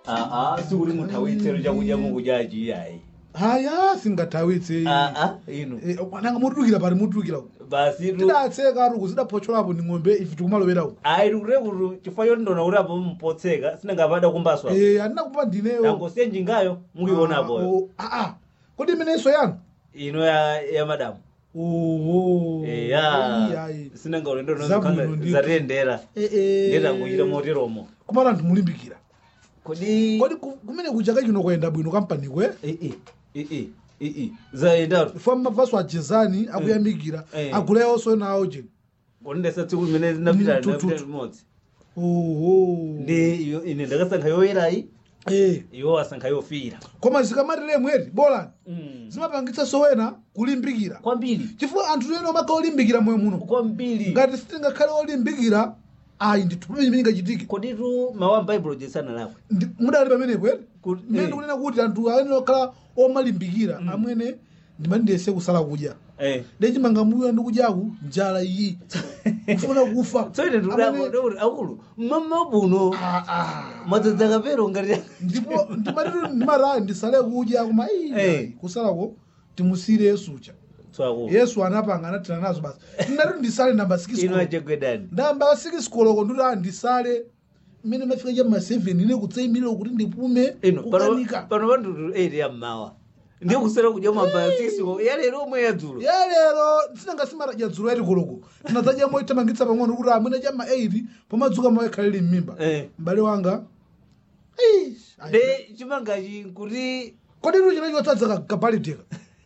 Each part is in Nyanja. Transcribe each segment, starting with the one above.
aa sikuti muthawitsero chakudya mukudya chiyayi haya singathawitse aa inu Eh, nanga mutulukira pali mutulukira uku basi tu tidatseka ruku zidaphotcholapo ndi ng'ombe ife tikumalowera uku ayi tikutire kuti chifukwa choti ndona kuti apo mpotseka sinangapada kumbaswa Eh, andinakupa ndineyo nangosiye njingayo mukionapo Ah, oh, ah, ah. kodi imenenso yanu ino ya ya madamu oho eya sinanga ulendo Zabwino ndithu. zatiyendera ndetangochita moteromo kumala anthu mulimbikira kodi kodi ku- kumene kuchaka chino kwayenda bwino kampaniko Eh, eh, eh, eh, eh, eh. zayendatu ifo mavaso ajezani akuyamikira Eh. aguleyonso nawo cheni kodi ndesa tsiku limene napita Mm, tu, tu, napita tu. limodzi oho ndi iyo- ine ndakasankha yoyerayi Eh, iwo asankha yofira koma zikamatire mweri bolani Mm. zimapangitsa sowena kulimbikira kwambiri chifukwa anthu ena omaka olimbikira moyo muno kwambiri ngati sitingakhale olimbikira ayi ndithu pamene chimene chingachitike koditu mawu a baibulo jesana lakwe Ndi- mudali pamene kweri Kuti- mmene eh. ndikunena kuti anthu ayenera okhala omalimbikira amwene ndimandiyese kusala kudya eh. ndechimanga muyo ndikudyaku njala iyi kufuna kufa tsoine Amene- ndikuti akulu mmama buno Ah, ah. mwadzadza kapero ngati ndipo ndimatitu ndimati ndisale kudya koma Eh. iyi kusalako timusire yesucha tswako yesu anapanga anathana nazo basi ndinati ndisale namba ino 6 achegwedani ndamba 6 koloko ndikuti ah ndisale mmene mafika chama 7 ine kutsayimilira kuti ndipume ino pano kukanika pano pandutu 8 ya mmawa ndiye kusera kudya mamba 6 yalero omwe yadzulo ya lero sinangasimata dzulo yati koloko tinadzadya moitamangitsa pang'ono kuti amwene chama 8 pomadzuka mawe khalili m'mimba Eh. m'bale wanga Eish, ayi. de chimangachi kuti kodi inu china chotsadzaka kapaliteka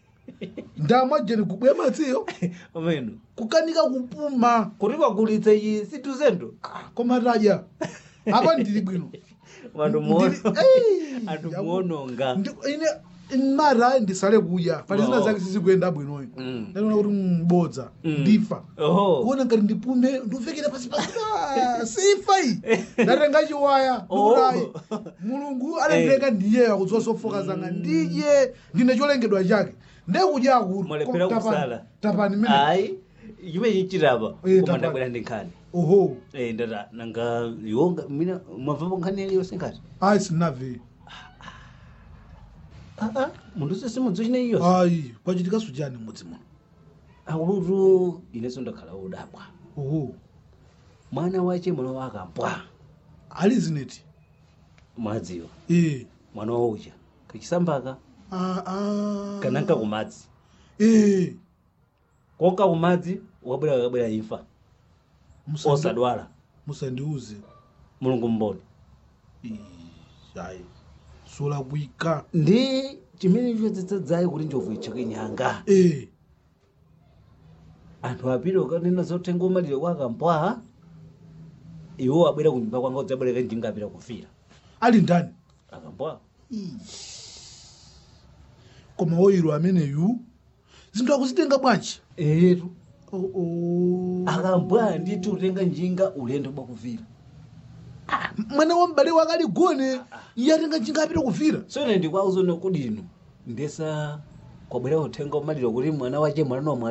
ndamwa jeni kubweya madziyo ameno kukanika kupuma kuti kwagulitsa ichi situzendo Ah, koma tadya apa ndili bwino vantu Ndili- Ei, anthu yaku- muononga Ndi- ine mara ndisale kudya pali zina Wow. zake sizikuyenda bwinoyo Mm. ndaniona kuti mbodza Mm. ndifa oho kuona ngati ndipume nduvekera pasi pasi Ah, sifa iyi ndatenga chiwaya Oh. ndikutayi mulungu alendenga ndiyeyo akudzowa sofoka zanga ndidye ndine cholengedwa chake ndekudya akulu Mwalephera Tapani- kusala. tapani mene ayi chimene chinchitapa Eh, koma tapani. ndabwera ndi nkhani oho Eh, ndata nanga yonga mina mwabvapo nkhani yaliyonse ngati ayi sinave aa munthu sese mudzo chineyi yonse ayi kwachitika sujani mudzi muno akulutu inenso ndakhala udabwa oho mwana wache mwana wakambwa ali zineti mwadziwa ee mwana waucha kachisambaka Ah, ah. kananka kumadzi ee koka kumadzi ukabwera kakabwera imfa Musandi- osadwala musandiuze mulungu mboni Ish, ayi sulakwika ndi chimene chodzadzadzayi kuti njovu icheke nyanga ee anthu apiri ukanena zotenga umalire kwakambwa iwo abwera kunyumba kwanga udzabwereka njinga apita kufira ali ndani akambwa koma woyiro ameneyu zinthu akuzitenga bwanji etu Oh, oh. akambwa nditi utenga njinga ulendo bakuvira mwana wa m'bale wake ali gone iye atenga njinga apita kuvira so ine ndikwauzo nokudino ndesa kwabwera uthenga umaliro kuti mwana wache mwana nomwe